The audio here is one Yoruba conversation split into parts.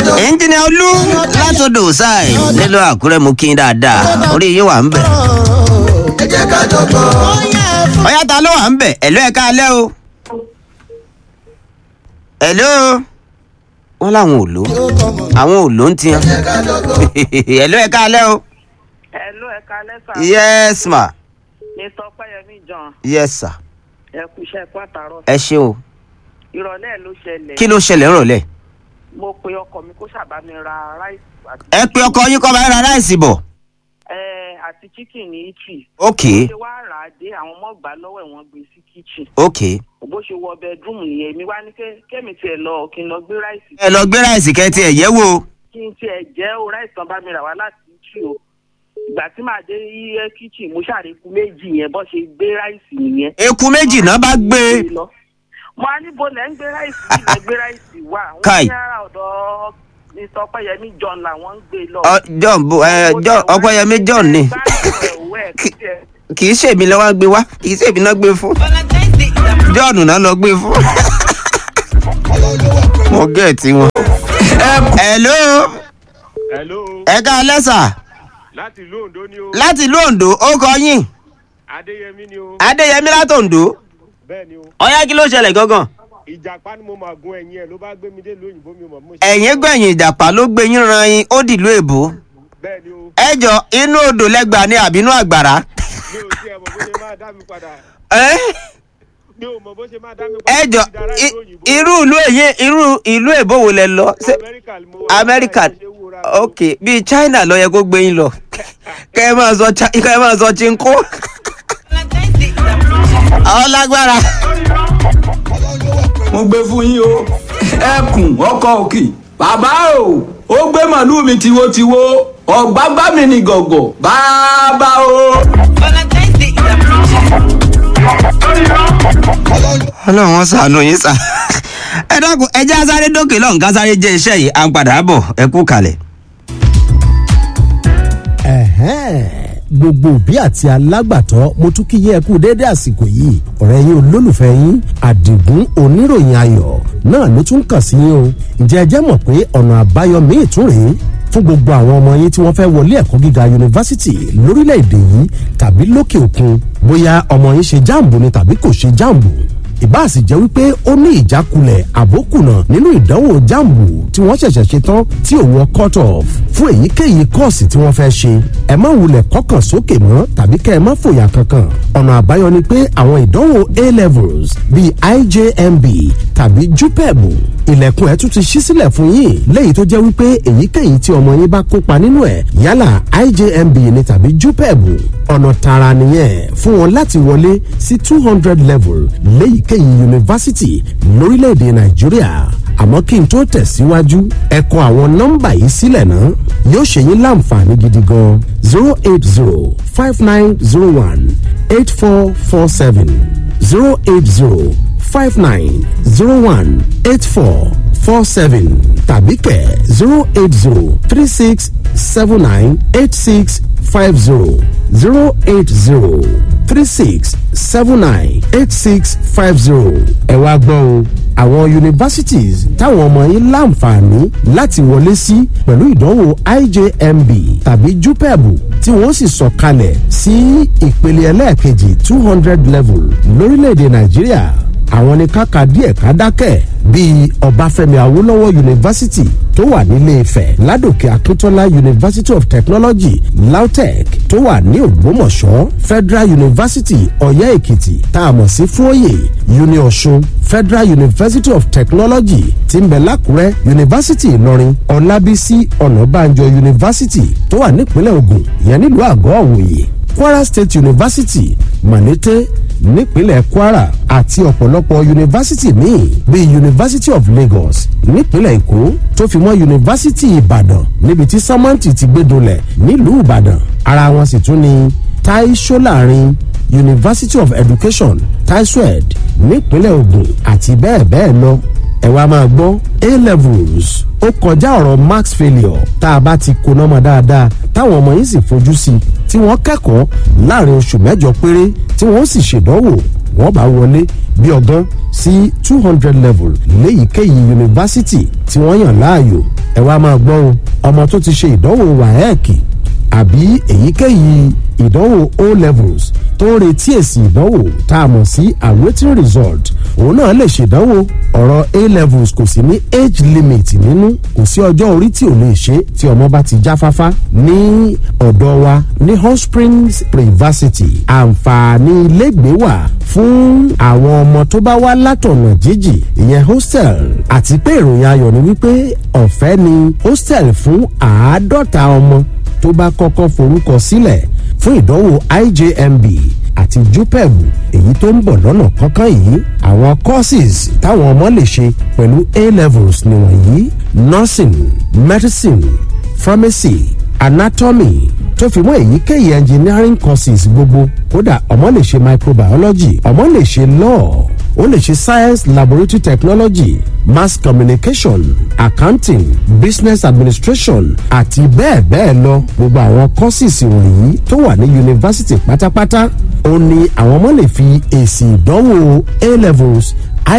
ẹnjìnìà olú látọdọ ṣáì nílò àkúrẹ́ mú kí n dáadáa orí yín wà ń bẹ̀. ẹ jẹ́ ká jọgbọ́. ọ̀yá ta ló wà ń bẹ̀ ẹ̀lú ẹ̀ka alẹ́ o. ẹ̀lú wọn làwọn ò lò àwọn ò lò ń tiyan ẹ̀lú ẹ̀ka alẹ́ o. Hello, ẹ kalẹ́ sà. yes ma Mr. Ọpẹ́yẹmí John, yes sir ẹ kú iṣẹ́ ẹ̀kú àtàrọ̀. ẹ ṣe o Ìrọ̀lẹ́ ló ṣẹlẹ̀. kí ló ṣẹlẹ̀ ńrọ̀lẹ́ Mo pe ọkọ mi kó ṣàbá mi ra ráìsì àti ẹ pe ọkọ yín kọ́ bá ra ráìsì bọ̀ ẹ àti chicken ní Italy. ok Bó ṣe wá rà á dé àwọn ọmọ gbà lọ́wọ́ ẹ̀ wọ́n gbé sí kitchen. ok Bó ṣe wọ bedroom nìyẹn, èmi wá ní ké- kémi tiẹ̀ lọ kí n lọ gbé ráìsì. ẹ lọ gbé ráìsì kẹtì ẹ yẹ̀ wò Kí n tiẹ̀ jẹ́ o ráìsì kan bá mi rà wá láti Italy o. Ìgbà tí màá dé iye kitchen, mo ṣàríkú méjì yẹn bó ṣe gbé ráìsì nìyẹn. eku méjì náà bá gbé lọ. mo á níbo lẹ́ ń gbé ráìsì yìí lẹ́ gbé ráìsì wá. Kai. wọ́n ní ara ọ̀dọ̀ mr ọpẹ́yẹmí john làwọn ń gbé lọ. Ọ, john bo ẹ john ọpẹ́yẹmí john ni kì í ṣèmi lọ́wọ́ gbé wá kì í ṣèmi náà gbé fún john náà lọ gbé fún mo gẹ̀ẹ́tì wọn. hello hello ẹ ká lẹ́sà láti ìlú ondo ni o láti ìlú ondo ó kọ yín adéyẹmí ni o adéyẹmí láti ondo bẹ́ẹ̀ ni o ọyá kí ló ṣẹlẹ̀ gangan. ìjàpá ni mo máa gun ẹ̀yìn ẹ̀ ló bá gbé mi dé lóyìnbó mi mọ̀ mo ṣe. ẹ̀yìn gbẹ̀yìn ìjàpá ló gbé yín ran yín ó dìlú èbó bẹ́ẹ̀ ni o ẹ jọ inú odò lẹ́gbàá ní àbínú àgbàrá. mi ò tiẹ̀ mọ̀ bó ṣe máa dá mi padà ẹ́ mi ò mọ̀ bó ṣe máa dá mi padà. ẹ jọ Ti dára i- ìlú òyìnbó. irú ìlú èyí irú ìlú èbó wo lẹ lọ ṣé amẹ́ríkà ni mo wà. amẹ́ríkà báyìí mo ṣe wúra mi o. ok bíi china ló yẹ kó gbé yín lọ kẹ ẹ máa sọ Chi- kẹ ẹ máa sọ chinko àwọn lágbára mo gbé fún yín o ẹkùn ọkọ òkì bàbá o ó gbé màlúù mi tiwotiwo ọ̀gbágbá mi ní gọ̀gọ̀ bàbá o. ọlọ́run wọn sànù yín sà ẹ dákun ẹ jẹ́ asáré dókè lọ́hùn ká sáré jẹ́ iṣẹ́ yìí à ń padà bọ̀ ẹ kú kalẹ̀. Ẹ̀hẹ́n. gbogbo òbí àti alágbàtọ́ mo tún kí yẹ ẹ kú déédé àsìkò yìí ọ̀rẹ́ yín olólùfẹ́ yín àdìgún oníròyìn ayọ̀ náà ló tún kàn sí yín o ǹjẹ́ ẹ jẹ́ mọ̀ pé ọ̀nà àbáyọ míì tún rèé fún gbogbo àwọn ọmọ yín tí wọ́n fẹ́ wọlé ẹ̀kọ́ gíga yunifásítì lórílẹ̀‐èdè yìí tàbí lókè òkun bóyá ọmọ yín ṣe jáàmbù ni tàbí kò ṣe jáàmbù ìbá sì jẹ́ wípé ó ní ìjákulẹ̀ àbókùnà nínú ìdánwò jáàmbù tí wọ́n ṣẹ̀ṣẹ̀ ṣe tán tí ò wọ cut off fún èyíkéyìí kọ́ọ̀sì tí wọ́n fẹ́ ṣe ẹ má wulẹ̀ kọ́kàn sókè mọ́ tàbí kẹ́ ẹ má fòyà kankan ọ̀nà àbáyọ ni pé àwọn ìdánwò a levels bíi ijmb tàbí jupeb ilẹ̀kùn ẹ̀ tún ti ṣí sílẹ̀ fún yín léyìí tó jẹ́ wípé èyíkéyìí tí ọmọ yín bá kópa nínú ẹ̀ yálà ijmb ni tàbí jupeb ọ̀nà tààrà nìyẹn fún wọn láti wọlé sí two hundred level léyìíkéyìí yunifásitì lórílẹ̀‐èdè nàìjíríà àmọ́ kí n tó tẹ̀síwájú ẹ kọ àwọn nọ́mbà yìí sílẹ̀ náà yóò ṣe yín láǹfààní gidi gan zero eight zero five nine zero one eight four four seven zero eight zero five nine zero one eight four four seven tàbí kẹ̀ zero eight zero three six seven nine eight six five zero zero eight zero three six seven nine eight six five zero. ẹ wá gbọ́ o àwọn universities táwọn ọmọ yín láǹfààní láti wọlé sí pẹ̀lú ìdánwò ijmb tàbí jupeb tí wọ́n sì sọ̀kalẹ̀ sí ìpele ẹlẹ́ẹ̀kejì two hundred level lórílẹ̀‐èdè nàìjíríà àwọn ní káka díẹ̀ ká dákẹ́ bíi ọbáfẹ́mi awólọ́wọ̀ yunifásitì tó wà nílé ifẹ̀ ládòkè akíntola university of technology lautech tó wà ní ògbómọ̀ṣọ́ federal university ọ̀yẹ́ èkìtì tá a mọ̀ sí fúóyè uni ọ̀ṣun federal university of technology tí ń bẹ lákùrẹ́ university ìlọrin ọlábísí ọ̀nàbànjọ university tó wà nípínlẹ̀ ogun ìyẹn nílùú àgọ́ òwòye kwara state university malete nípínlẹ̀ kwara àti ọ̀pọ̀lọpọ̀ yunifásitì míì bíi university of lagos nípínlẹ̀ èkó tó fi mọ́ yunifásitì ìbàdàn níbi tí sámẹ́ǹtì ti gbé dolẹ̀ nílùú ìbàdàn ara wọn sì tún ni tai solarin university of education taiswed nípínlẹ̀ ogun àti bẹ́ẹ̀ bẹ́ẹ̀ lọ ẹ wá máa gbọ́ a levels ó kọjá ọ̀rọ̀ max failure tá a bá ti koná mọ́ dáadáa táwọn ọmọ yín sì fojú sí i tí wọ́n kẹ́kọ̀ọ́ láàrin oṣù mẹ́jọ péré tí wọ́n sì ṣèdánwò wọ́n bá wọlé bí ọgán sí two hundred level léyìíkéyìí yunifásitì tí wọ́n yàn láàyò ẹ wá máa gbọ́ o ọmọ tó ti ṣe ìdánwò wáẹ́ẹ̀kì àbí èyíkéyìí ìdánwò o levels tó ń retí èsì ìdánwò tá a mọ̀ sí awaiting result òun náà lè ṣèdánwò ọ̀rọ̀ a levels kò sí ní age limit nínú kò sí ọjọ́ orí tí ò lè ṣe tí ọmọ bá ti jáfáfá ní ọ̀dọ̀ wa ní hot springs privacity àǹfààní ilégbèé wà fún àwọn ọmọ tó bá wá látọ̀nà jíjì ìyẹn hostel àti pé ìròyìn ayọ̀ ni wípé ọ̀fẹ́ ni hostel fún àádọ́ta ọmọ tó bá kọ́kọ́ forúkọ sílẹ̀ fún ìdánwò ijmb àti jupeb èyí tó ń bọ̀ lọ́nà kankan yìí àwọn courses táwọn ọmọ lè ṣe pẹ̀lú a levels nìwọ̀nyí nursing medicine pharmacy anatomy tó fi mọ́ èyíkéyìí engineering courses gbogbo kódà ọmọ lè ṣe microbiology ọmọ lè ṣe law ó lè ṣe science laboratory technology mass communication accounting business administration àti bẹ́ẹ̀ bẹ́ẹ̀ lọ gbogbo àwọn courses wọ̀nyí tó wà ní yunifásitì pátápátá ó ní àwọn ọmọ lè fi èsì ìdánwò a levels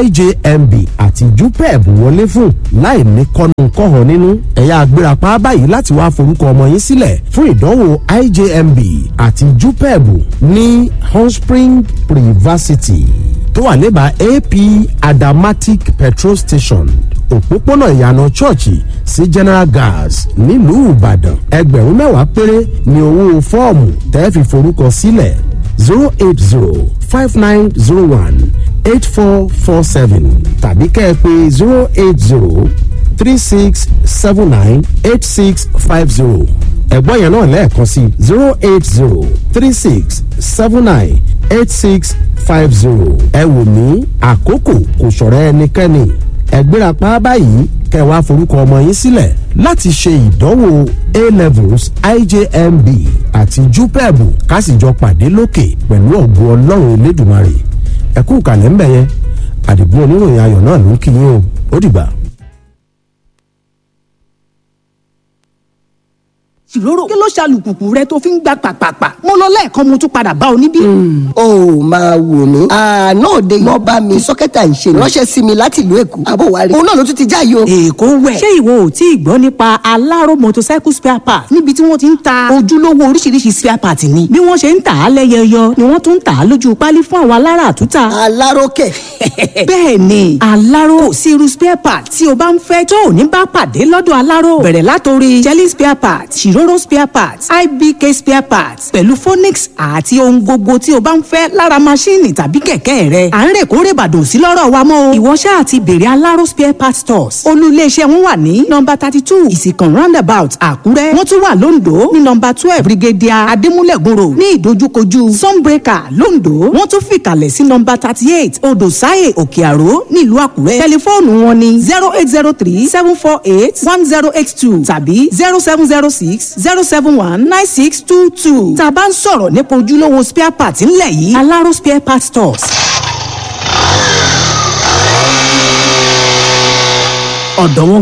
ijmb àti jupeb wọlé fún láì ní kọ́nu kọ́hàn nínú ẹ̀yà agbérapá báyìí láti wá forúkọ ọmọ yín sílẹ̀ fún ìdánwò ijmb àti jupeb ní honspring privacity tó wà lébàá ap adamatic petrol station òpópónà ìyànà chọ́ọ̀chì sí general gas nílùú ìbàdàn ẹgbẹ̀rún mẹ́wàá péré ní owó fọ́ọ̀mù tẹ́ fi forúkọ sílẹ̀ zero eight zero five nine zero one eight four four seven tàbí kẹ́ ẹ pé zero eight zero three six seven nine eight six five zero ẹ̀gbọ́n yẹn náà lẹ́ẹ̀kan sí zero eight zero three six seven nine eight six five zero ẹ wò ní àkókò kò ṣọ̀rọ̀ ẹnikẹ́ni ẹgbẹ́rapá báyìí kẹwàá forúkọ ọmọ yín sílẹ̀ láti ṣe ìdánwò a levels ijmb àti jupeb kásìjọ pàdé lókè pẹ̀lú ọ̀gbọ́n ọlọ́run elédùnmarè ẹ̀kú kàlẹ́ ń bẹ̀ yẹn àdìgún oníròyìn ayọ̀ náà ló ń kí yín o ó dìgbà. ṣìrórò kí ló ṣàlùkùkù rẹ tó fi ń gbà pàpàpà mo lọ lẹ́ẹ̀kan mo tún padà bá ọ níbí. ó máa wò mí. àná òde yìí bá mi sọ́kẹ́tà ń ṣe ránṣẹ́ sí mi láti ìlú èkó. àbò wa rí òun náà ló tún ti já yìí o. èkó wẹ̀. ṣé ìwọ ò tí ì gbọ́ nípa aláró motorcycle spare part níbi tí wọ́n ti ń ta ojúlówó oríṣiríṣi spare part ni. bí wọ́n ṣe ń tà á lẹ́yẹyọ ni wọ́n tún ń tà á lójú pálí fún àwọn alára àtúntà. aláròkè. bẹ́ẹ̀ ni aláró kò sí irú spare part tí o bá ń fẹ́ tó ò ní bá pàdé lọ́dọ̀ aláró. bẹ̀rẹ̀ látòrí jelly spare part ṣìróró spare parts ibk spare parts pẹ̀lú phonix àti ohun gbogbo tí o bá ń fẹ́ lára maṣíìnì tàbí kẹ̀kẹ́ rẹ. à ń rè kórè bàdàn sí lọ́rọ̀ wa mọ́ o. ìwọ ṣáà ti bèrè aláró spare parts stores. olú iléeṣẹ́ wọn wà ní nọmba thirty two ìsìkàn roundabout àkúrẹ́. wọ́n tún wà lóńdó ní nọmba twelve brigadier adémúlẹ̀gùn road ní ìdojúkojú sunbreaker lóńdó. wọ́n tún fìkàlẹ̀ sí nọmba thirty eight odò sáyè òkè àró nílùú àkúrẹ́. tẹlifóònù wọn ni zero eight zero three seven four eight one zero eight two tàbí zero seven zero six zero seven one nine six two two. tá a bá ń sọ̀rọ̀ nípa ojúlówó spare part ńlẹ̀ yìí aláró spare part stores. ọ̀dọ̀ wọn